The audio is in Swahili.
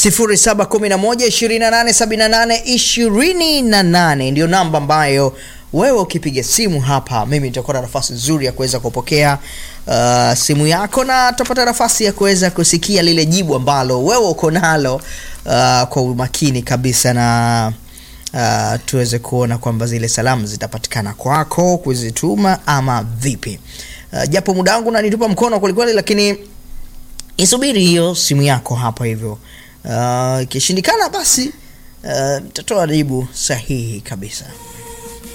0711287828 ndio namba ambayo wewe ukipiga simu hapa mimi nitakuwa na nafasi nzuri ya kuweza kupokea uh, simu yako na tutapata nafasi ya kuweza kusikia lile jibu ambalo wewe uko nalo uh, kwa umakini kabisa na uh, tuweze kuona kwamba zile salamu zitapatikana kwako kuzituma ama vipi uh, japo muda wangu nanitupa mkono kwelikweli lakini isubiri hiyo simu yako hapa hivyo ikishindikana uh, basi uh, tatoa jibu sahihi kabisa